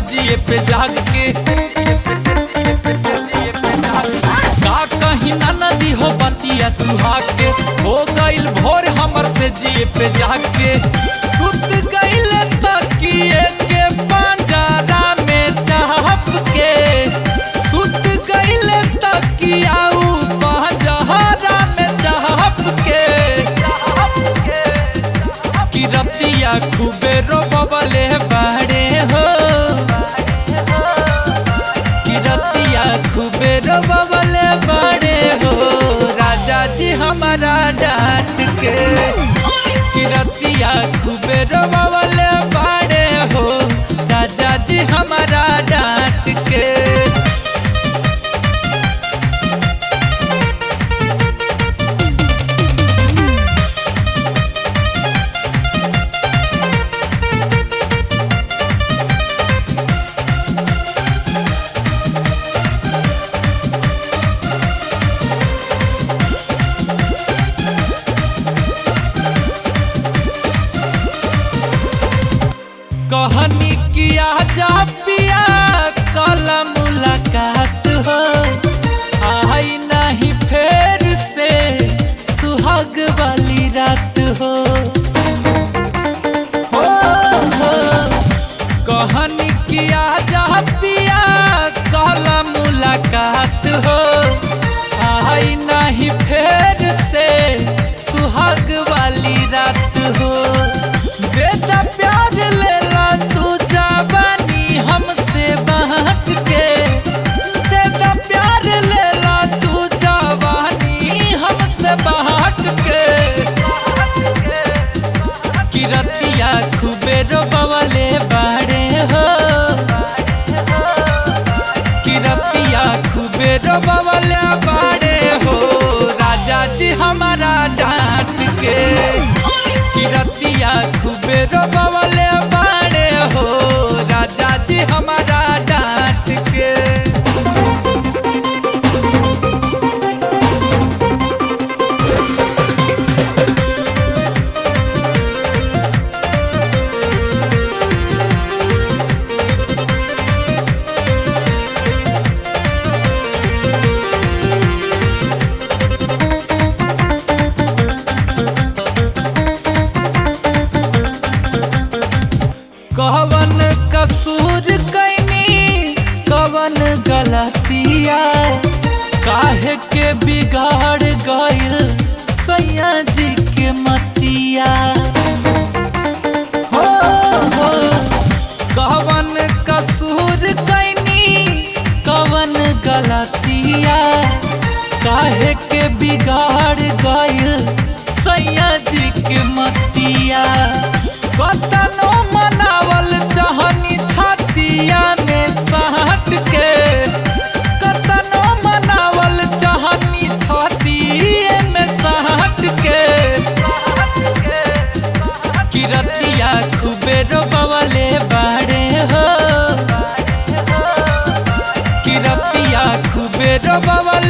जिए पे जाग के का कहीं ना नदी हो बतिया सुहाग के हो गइल भोर हमर से जिए पे जाग के सुत गइल तकिए के पंजरा में चाहप के सुत गइल तकिया ऊ पंजरा में चाहप के कि रतिया खूबे रोबले बाड़े हो कि रतिया खूबे रोबले बाड़े हो राजा जी हमारा डांट के कि रतिया खूबे रोबले बाड़े हो राजा जी हमारा डांट के कहनी किया जा पिया कल मुलाकात हो आई नहीं फेर से सुहाग वाली रात हो हो, हो। कहनी किया जा पिया कल मुलाकात हो आई नहीं फेर से सुहाग वाली रात हो बेटा प्यार लेला तू जवानी हमसे बांट के बेटा प्यार लेला तू जवानी हमसे बांट के किरतिया खूबे रोबवले बाड़े हो किरतिया खूबे रोबवले बाड़े हो राजा जी हमारा डांट के किरतिया खूबे रोबवले बाड़े हो राजा जी हमारा डांट के कवन कसूर कैनी कवन गलतिया काहे के बिगाड़ गइल सैया जी के मतिया हो हो कवन कसूर कैनी कवन गलतिया काहे के बिगाड़ गइल सैया जी के मतिया कतनो मनावल चाहनी छतिया में साट के कतनो मनावल चाहनी छतिए में साट के किरतिया खूबे रोबवले बाड़े हो किरतिया खूबे रोबवले